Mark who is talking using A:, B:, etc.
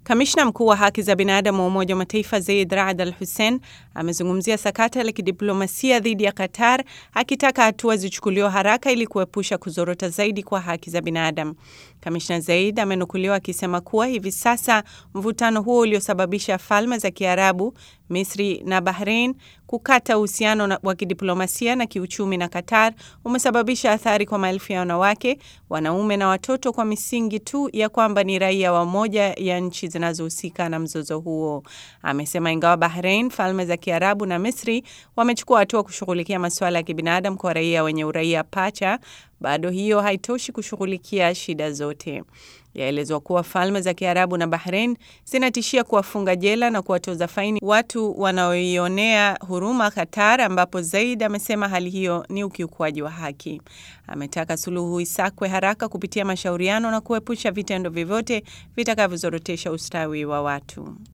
A: Kamishna mkuu wa haki za binadamu wa Umoja wa Mataifa Zeid Raad Al Hussein amezungumzia sakata la kidiplomasia dhidi ya Qatar, akitaka hatua zichukuliwe haraka ili kuepusha kuzorota zaidi kwa haki za binadamu. Kamishna Zeid amenukuliwa akisema kuwa hivi sasa mvutano huo uliosababisha falme za Kiarabu, Misri na Bahrain kukata uhusiano wa kidiplomasia na kiuchumi na Qatar umesababisha athari kwa maelfu ya wanawake, wanaume na watoto kwa misingi tu ya kwamba ni raia wa moja ya nchi zinazohusika na mzozo huo. Amesema ingawa Bahrain, falme za Kiarabu na Misri wamechukua hatua kushughulikia masuala ya kibinadamu kwa raia wenye uraia pacha, bado hiyo haitoshi kushughulikia shida zote. Yaelezwa kuwa falme za Kiarabu na Bahrain zinatishia kuwafunga jela na kuwatoza faini watu wanaoionea huruma Qatar, ambapo Zaid amesema hali hiyo ni ukiukwaji wa haki. Ametaka suluhu isakwe haraka kupitia mashauriano na kuepusha vitendo vyovyote vitakavyozorotesha ustawi wa watu.